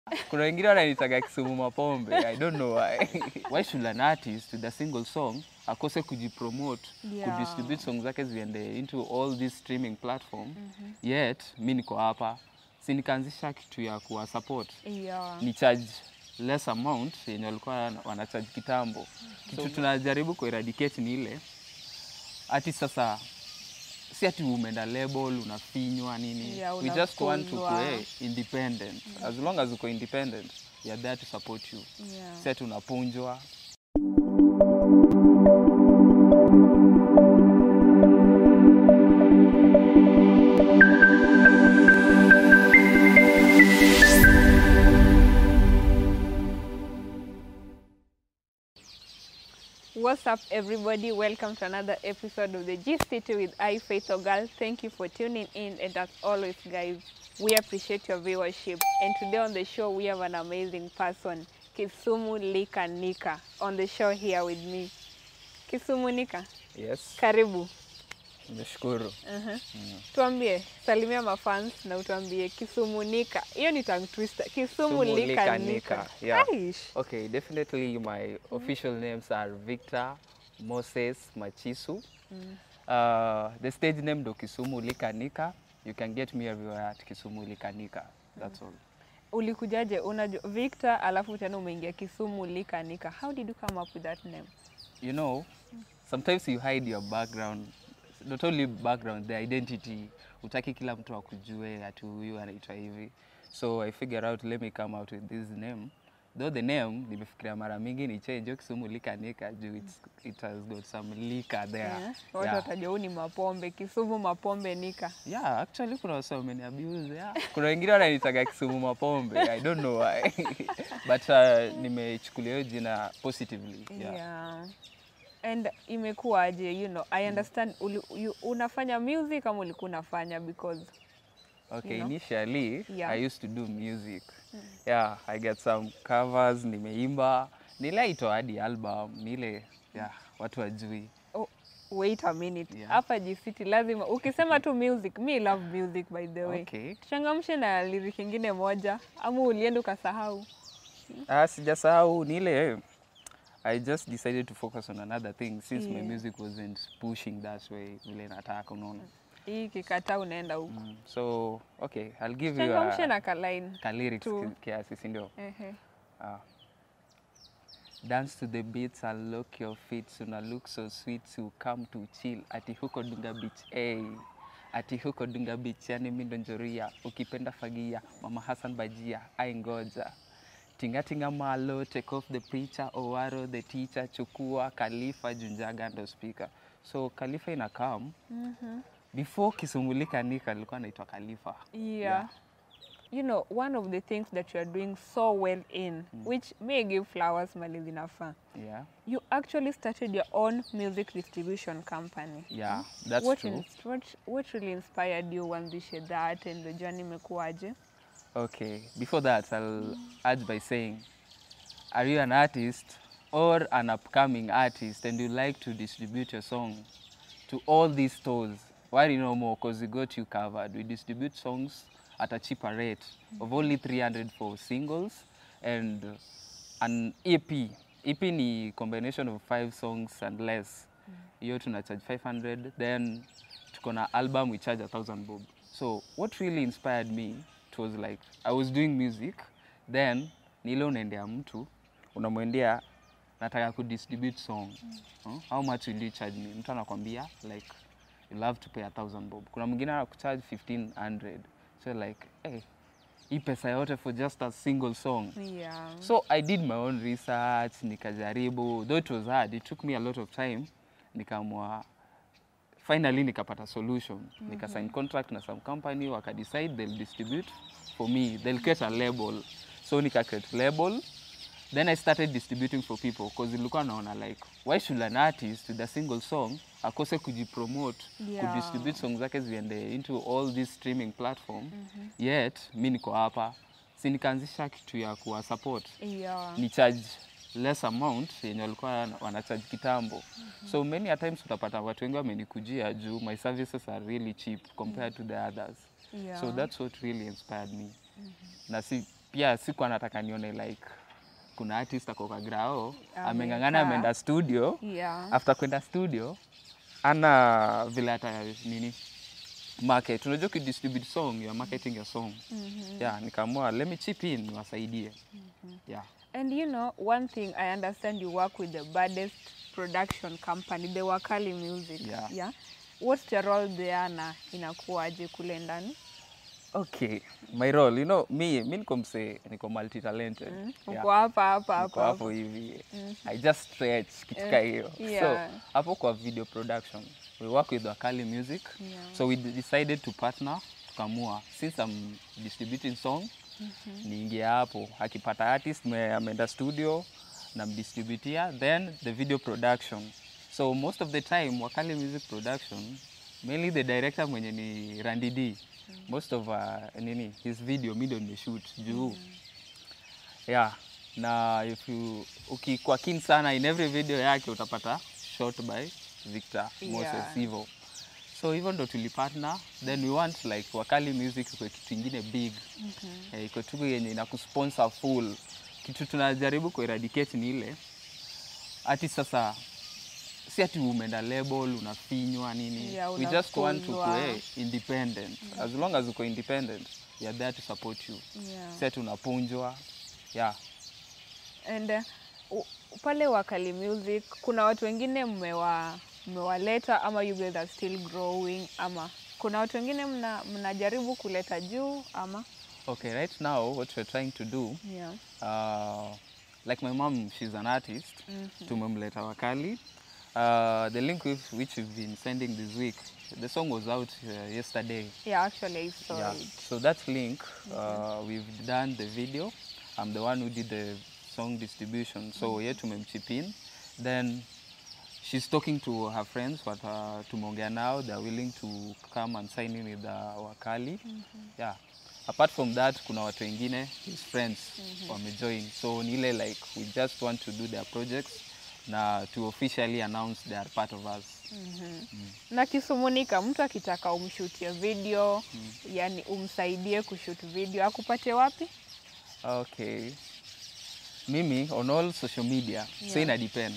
Kuna wengine wananitaga Kisumu Mapombe. I don't know why. why should an artist with a single song akose kujipromote, Yeah. kudistribute songs zake ziende into all these streaming platform. Yet mi niko hapa. Si nikaanzisha kitu ya kuwa support. Yeah. Ni charge less amount yenye walikuwa wanacharge kitambo. Kitu tunajaribu kueradicate ni ile ati sasa si ati umeenda label unafinywa nini Yeah, we just want to unafunzwa. kuwe independent as long as uko independent we are there to support you Yeah. si ati unapunjwa What's up, everybody? Welcome to another episode of the G City with I Faith Ogal. Thank you for tuning in, and as always, guys, we appreciate your viewership. And today on the show, we have an amazing person, Kisumu Lika Nika, on the show here with me. Kisumu Nika, yes karibu. nimeshukuru Tuambie, salimia mafans na utuambie Kisumu Nika. Hiyo ni tongue twister. Kisumu Kisumu Lika Lika Nika. Nika, yeah. Aish. okay definitely my official names are victor moses machisu uh, the stage name ndo kisumu likanika you can get me everywhere at kisumu likanika that's all ulikujaje unajua Victor alafu tena umeingia Kisumu Lika Nika. How did you come up with that name? you know sometimes you hide your background not only background the identity utaki kila mtu akujue ati huyu anaitwa hivi so i figure out let me come out with this name though the name nimefikiria mara mingi ni change kisumu likanika juu it's, it has got some lika there Eh, Watu yeah. watajua huu ni mapombe Kisumu mapombe Nika. yeah actually kuna wasa wameniabuse yeah. kuna wengine wananitaga kisumu mapombe i don't know why but uh, nimechukulia hiyo jina positively Yeah. yeah. And imekuwaje, you know, I understand uli, you, unafanya music ama ulikuwa unafanya because Okay, know? initially Yeah. I used to do music. Yeah, I get some covers, nimeimba. Nilaitoa hadi album, nile yeah, watu wajui. oh, wait a minute. Yeah. Hapa G-City lazima ukisema tu music, me love music by the way. Okay. Tuchangamshe na lyric ingine moja ama ulienda ukasahau? Ah, sijasahau nile I just decided to focus on another thing since my Yeah. music wasn't pushing that way vile nataka unaona. Hii kikataa unaenda huko. Mm. So, okay, I'll give you Changamshe a, na kalaini. ka lyrics tu. ki- kiasi, si ndio? Ehe. Ah. Dance to the beats and lock your feet una look so sweet to come to chill ati huko Dunga Beach hey. ati huko Dunga Beach yani mi ndo njoria ukipenda fagia mama Hassan bajia ai ngoja tingatinga malo take off the preacher owaro the teacher chukua Khalifa junjaga ndo speaker so Khalifa ina come before kisumulika nika alikuwa anaitwa Khalifa Yeah. You know, one of the things that you are doing so well in, which may give flowers mali zinafaa. yeah You actually started your own music distribution company. yeah that's what, true ins- what, what really inspired you uanzishe that and the journey imekuwaje? Okay, before that, I'll add by saying, are you an artist or an upcoming artist and you like to distribute your song to all these stores? Why do you know more? Because we got you covered. We distribute songs at a cheaper rate of only 300 for singles and an EP. EP ni combination of five songs and less. Hiyo tuna charge 500 then tuko na album we charge a thousand bob. So what really inspired me it was like I was doing music then ni ile unaendea mtu unamwendea nataka kudistribute song huh? how much will you charge me mtu anakwambia like you'll have to pay a thousand bob kuna mwingine anakucharge 1500 so like hey, hii pesa yote for just a single song Yeah. so i did my own research nikajaribu though it was hard it took me a lot of time nikaamua finally nikapata solution nika sign contract na some company wakadecide they'll distribute for me they'll create a label so nika create label then i started distributing for people because ilikuwa naona like why should an artist with a single song akose kujipromote Yeah. kudistribute song zake ziende into all these streaming platform yet mi niko hapa si nikaanzisha kitu ya kuwa support Yeah. ni charge less amount yenye walikuwa wanacharge kitambo so many a times utapata watu wengi wamenikujia juu my services are really cheap compared to the others Yeah. so that's what really inspired me na si pia siku anataka nione like kuna artist ako kwa grao ameng'ang'ana Amekaa. ameenda studio Yeah. after kwenda studio ana vile hata nini market unajua ukidistribute song you are marketing your song yeah nikaamua let me chip in niwasaidie yeah And you know, one thing I understand you work with the baddest production company, the Wakali Music. Yeah. Yeah. What's your role there na inakuwaje kule ndani? okay my role you know mi mi niko msee niko multi talented Uko hapa hapa hapa. Niko hapo hapa. hivi i just stretch kitu ka hiyo yeah. so hapo kwa video production we work with Wakali Music Yeah. so we decided to partner tukamua since I'm distributing song niingie hapo akipata artist me- ameenda studio namdistributia then the video production so most of the time Wakali Music production mainly the director mwenye ni Randy D most of uh, nini his video mi ndo nimeshoot juu yeah na if you ukikuwa keen sana in every video yake utapata shot by Victor Moses Yeah. hivyo so hivyo ndo tulipartner then we want like Wakali Music iko kitu ingine big eh, iko tu yenye inakusponsor full kitu tunajaribu kueradicate ni ile ati sasa si ati umeenda label unafinywa nini Yeah, we just want to unafungwa. kuwe independent as long as uko independent we are there to support you Yeah. si ati unapunjwa yeah And uh, u- pale Wakali Music kuna watu wengine mmewa mmewaleta ama you guys are still growing ama kuna watu wengine mna, mnajaribu kuleta juu ama Okay, right now what we're trying to do, yeah. uh, like my mom, she's an artist. Tumemleta Wakali. Uh, the link with which we've been sending this week, the song was out uh, yesterday. Yeah, actually I saw yeah. it. So that link, uh, we've done the video. I'm the one who did the song distribution. So yeah, tumemchip in. Then she's talking to her friends, but uh, tumeongea now, they're willing to come and sign in with uh, Wakali. Yeah. Apart from that, kuna watu wengine, his friends, wamejoin. So ni ile like, we just want to do their projects na to officially announce they are part of us. na kisumunika mtu akitaka umshutie video yani umsaidie kushoot video akupate wapi Okay. Mimi on all social media, so Yeah. ina depend.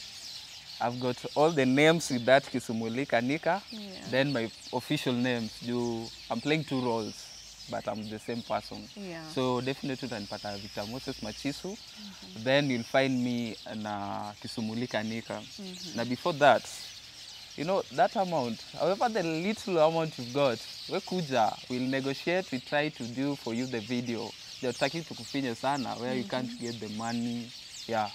I've got all the names with that Kisumulika Nika, Yeah. then my official names. Do I'm playing two roles, but I'm the same person. Yeah. So definitely utanipata Victor Moses Machisu. Then you'll find me na Kisumulika Nika. Now before that, you know that amount, however the little amount you've got, we kuja, we'll negotiate, we try to do for you the video. Hatutaki tukufinye sana where you can't get the money. Yeah.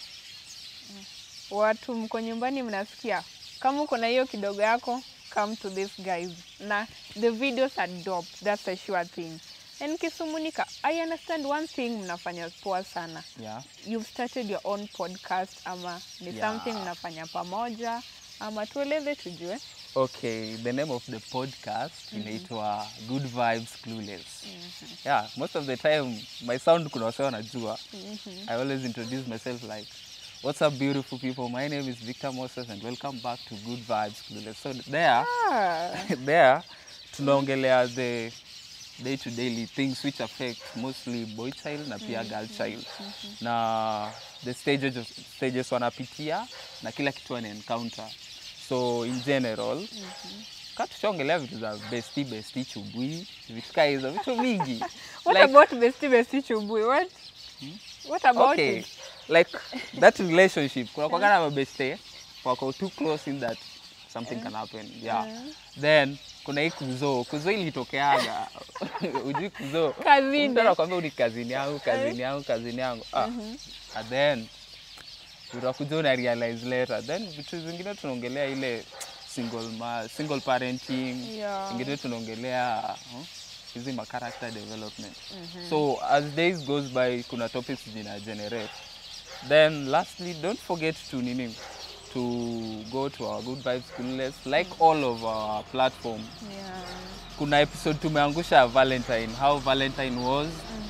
watu mko nyumbani mnasikia kama uko na hiyo kidogo yako come to this guys na the videos are dope that's a sure thing and kisumunika i understand one thing mnafanya poa sana Yeah. you've started your own podcast ama ni Yeah. something mnafanya pamoja ama tueleze tujue Okay, the name of the podcast inaitwa Good Vibes Clueless. Yeah, most of the time my sound kuna wase wanajua. I always introduce myself like What's up beautiful people? My name is Victor Moses and welcome back to Good Vibes Clueless. So there ah, there tunaongelea the day to daily things which affect mostly boy child na pia girl child na the stages, stages wanapitia na kila kitu wana encounter so in general ka tushaongelea vitu za besti besti chubui vitu kaa hizo vitu mingi what Like- about bestie bestie chubui what what about okay it like that relationship kuna kwagana mabeste wako too close in that something can happen yeah then kuna hii kuzo kuzo ilitokeaga ujui kuzo Kazini. Mtu anakwambia ni kazini yangu kazini yangu kazini yangu ah. and then utakuja una realize later then vitu zingine tunaongelea ile single, ma, single parenting Yeah. ingine tunaongelea huh, hizi ma character development so as days goes by kuna topics zina generate then lastly don't forget to nini to go to our good vibes clueless like all of our platform yeah. kuna episode tumeangusha ya valentine how valentine was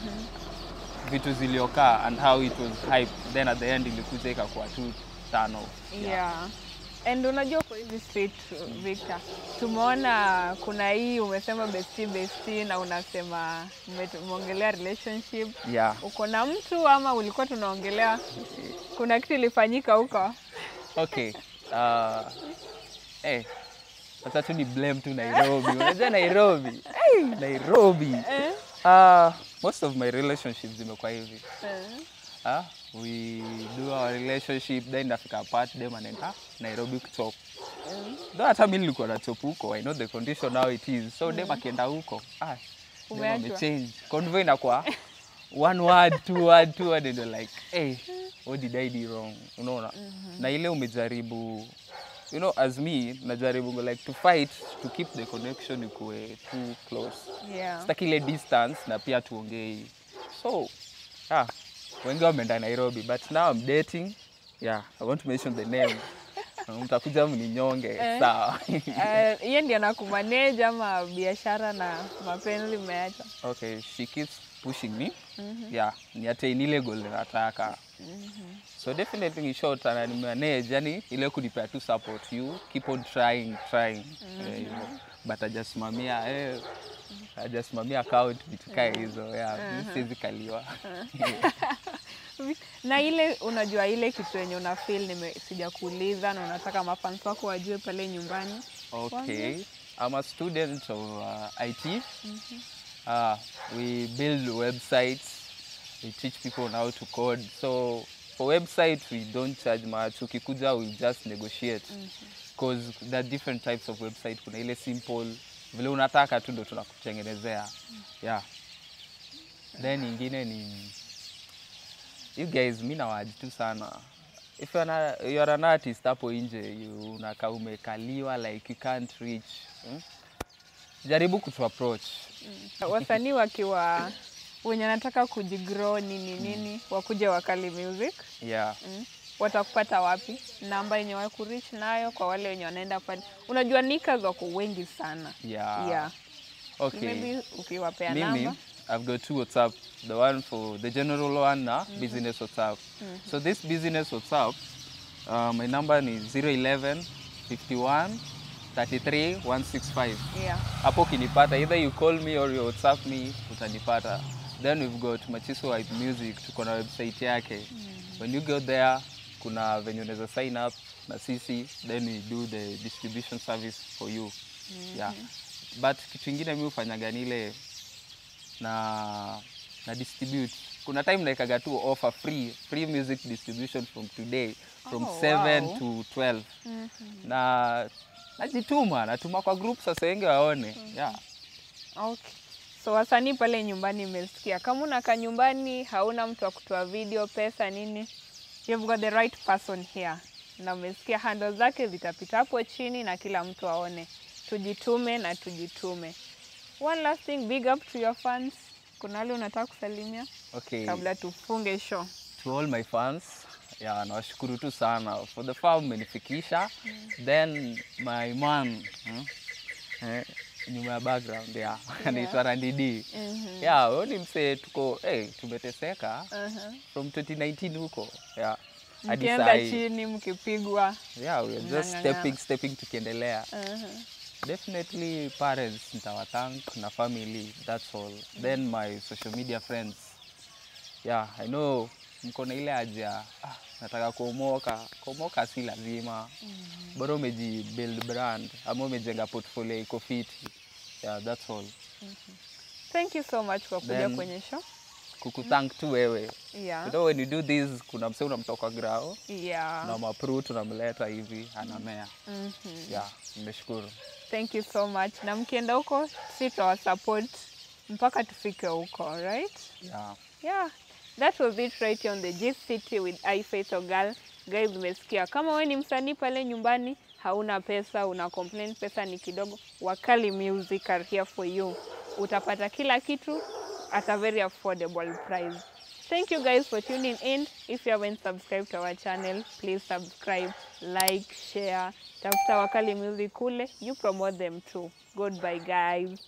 vitu ziliokaa and how it was hype then at the end ilikuja ikakuwa tu tano Yeah. And unajua kwa hizi street Victor, tumeona kuna hii umesema bestie bestie, na unasema ume- umeongelea relationship. Yeah. Uko na mtu ama ulikuwa tunaongelea kuna kitu ilifanyika huko? Okay. Uh, eh, sasa tu ni blame tu Nairobi. Unajua Nairobi. Hey, Nairobi. Eh? Uh, most of my relationships zimekuwa hivi. Eh. Ah, we do our relationship then nafika apart dem anaenda Nairobi kuchop. Though hata mimi nilikuwa na chop huko. I know the condition how it is. So dem akienda huko, ah, dem Umeachwa. amechange. Convo inakuwa one word, two word, two word and you're like, hey, what did I do wrong? Unaona? Na ile umejaribu you know as me najaribu like to fight to keep the connection ikuwe too close Yeah. sitaki ile distance na pia tuongei so ah, wengi wameenda nairobi but now I'm dating yeah i want to mention the name mtakuja mninyonge Eh. sawa Eh, Yeye ndiye anakumanage ama biashara na mapenzi umeacha? okay she keeps pushing me yeah ni attain ile goal nataka so definitely in short ananimanage yani ile kunipea tu support you keep on trying trying Eh, hivyo. but hajasimamia eh, hajasimamia account vitu kae hizo yeah mi siwezi kaliwa na ile unajua ile kitu yenye una feel nime sijakuuliza na unataka mafans wako wajue pale nyumbani Okay, I'm a student of uh, IT. Uh, we build websites. We teach people on how to code. So for website, we don't charge much. Ukikuja, we just negotiate because there are different types of website. Kuna ile simple, vile unataka tu ndo tunakutengenezea. Yeah. Then ingine ni you guys, mi nawaji tu sana if you're, na, you're an artist hapo nje you unakaa umekaliwa like you can't reach hmm? jaribu kutu approach wasanii wakiwa wenye anataka kujigrow nini nini wakuje wakali music yeah mm. watakupata wapi namba yenye wakurich nayo kwa wale wenye wanaenda pale unajua nikas wako wengi sana yeah, yeah. okay maybe ukiwapea mimi namba I've got two WhatsApp the one for the general one na business WhatsApp so this business WhatsApp uh, my number ni 011 51 33 165 yeah. hapo ukinipata either you call me or you whatsapp me utanipata then we've got machiso White music tuko na website yake when you go there kuna venye unaweza sign up na sisi then we do the distribution service for you yeah but kitu ingine mi hufanyaga ni ile na na distribute kuna time naekaga tu offer free free music distribution from today from Oh, 7 wow. to 12 na najituma natuma kwa group sasa wengi waone yeah. Okay. So wasanii pale nyumbani imesikia, kama unakaa nyumbani hauna mtu wa kutoa video, pesa nini, you've got the right person here, na umesikia handle zake zitapita hapo chini na kila mtu aone. Tujitume na tujitume. One last thing, big up to your fans. Kuna wale unataka kusalimia okay. kabla tufunge show? to all my fans yeah, nawashukuru tu sana for the far mmenifikisha then my man hmm? eh, nyuma ya background yeah. anaitwa Randidi Mhm. yeah, huyo ni msee tuko hey, tumeteseka Uh-huh. from 2019 huko yeah. hadi Mkienda sahi. chini mkipigwa. yeah, we are just Mnang'ang'ana. stepping, stepping tukiendelea Uh-huh. definitely parents nitawathank na family that's all then my social media friends yeah i know mko na ile haja ah, nataka kuomoka kuomoka si lazima bora umeji build brand ama umejenga portfolio iko fiti yeah that's all Thank you so much kwa kuja Then- kwenye show. kukuthank tu wewe Yeah. you know when you do this kuna mse unamtoka grao Yeah. na mapru tunamleta hivi anamea Mhm. yeah nimeshukuru Thank you so much. Na mkienda huko si support mpaka tufike huko, right? yeah Yeah. That was it right here on the Gist City with I Faith Ogal. Guys, umesikia kama wewe ni msanii pale nyumbani hauna pesa, una complain pesa ni kidogo, Wakali Music are here for you. Utapata kila kitu at a very affordable price. Thank you guys for tuning in. If you haven't subscribed to our channel, please subscribe, like, share. Tafuta Wakali Music kule, you promote them too. Goodbye guys.